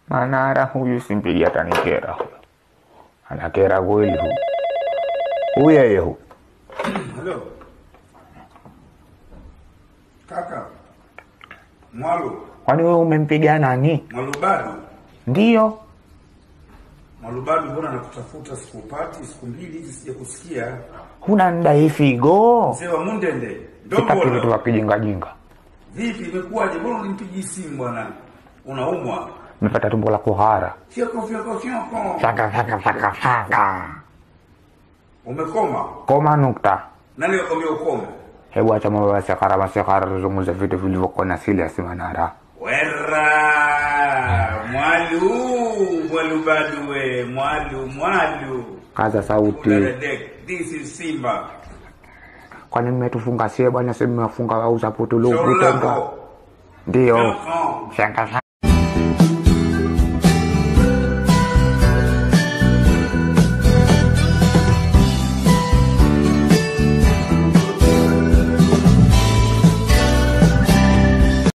Manara huyu simpigi atanikera huyu. Anakera kweli huyu. Huyu yeye huyu. Halo. Kaka. Mwalu. Kwani wewe umempiga nani? Mwalubadu. Ndiyo. Mwalubadu mbona nakutafuta sikupati siku mbili hizi sija kusikia. Huna ndai figo. Mzee wa Mundende. Sitaki vitu vya Ndombo. kijingajinga. Vipi imekuwaje? Mbona unimpigi simu bwana? Unaumwa. Nimepata tumbo la kuhara. Fyoko fyoko fyoko. Faka faka faka faka. Umekoma. Koma nukta. Nani kakwambia ukome? Hebu acha mambo ya sekara masekara, tuzungumze vitu vilivyokuwa na serious Manara. Wera. Mwalu. Mwalubadu we. Mwalu. Mwalu. Kaza sauti. Udadadek. This is Simba. Kwani mmetufunga sie bwana, si mmefunga au saputulu Shauri kutenga? lako. Ndiyo. Fyoko. Faka faka.